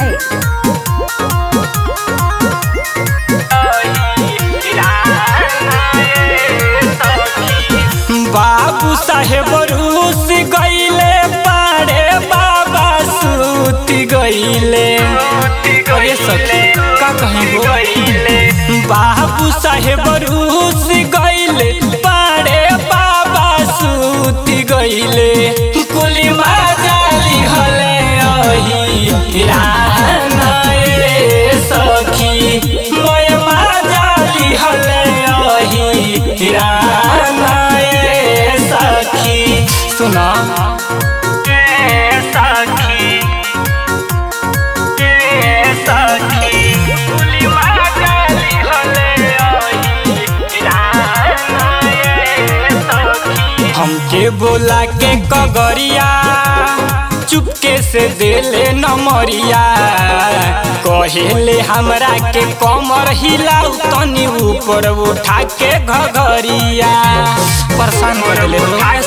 जाए बाबू साहेब रूस गईले पाड़े बाबा सूती गईले अरे सखी का कहीं हो बाबू साहेब रूस गईले पाड़े बाबा सूती गईले कुली माजाली हले अही राना ए सखी मोय माजाली हले अही राना ए सखी सुना ए सखी ए सखी कुली माजाली हले अही राना ए सखी हमके बोला के कगरिया चुपके से देले नमरिया कहेले हमरा के कमर हिलाउ तनी ऊपर उठा के घघरिया परेशान कर ले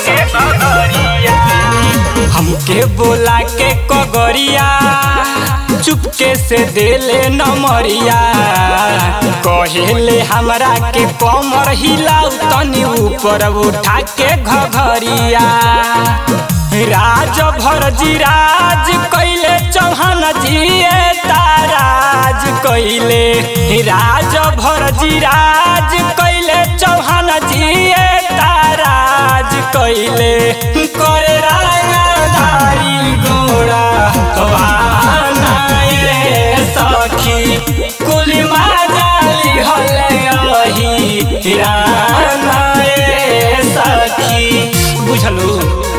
हमके बोला के कगरिया चुपके से देले नमरिया कहेले हमरा के कमर हिलाउ तनी ऊपर उठा के घघरिया राज भर जी राज कैले चौहान जी ताराज कैले राज भर जी राज कैले चौहान जी ताराज कैले करे रागाधारी गोरा वाना ए सखी कुली माजाली हले अही राना ए सखी बुझलू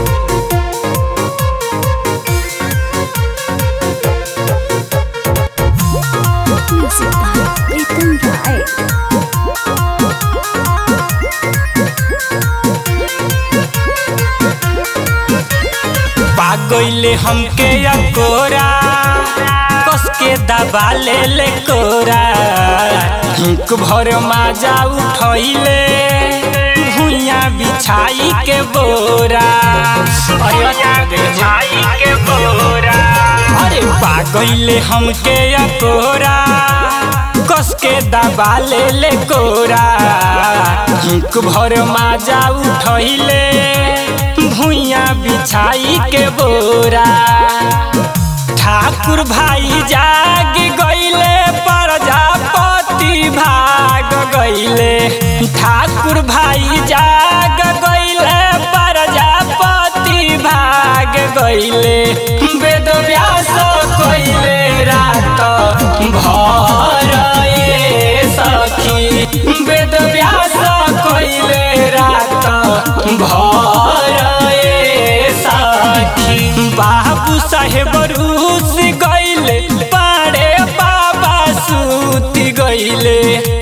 म्यूजिक बाय प्रीतम राय पागैले हमके अकोरा कस के दबा ले ले कोरा हिंक भर माजा उठैले भुइया बिछाई के बोरा अरे बिछाई के बोरा अरे पागैले हमके अकोरा कस के दबा ले ले कोरा हिंक भर माजा उठैले भुइया बिछाई के बोरा ठाकुर भाई जाग गईले प्रजापति भाग गईले ठाकुर भाई जाग गईले प्रजापति भाग गईले वेद व्यास कईले रात भर ए सखी वेद व्यास कईले रात भर ए सखी बाबू साहेब रूस गईले पाड़े बाबा सूती गईले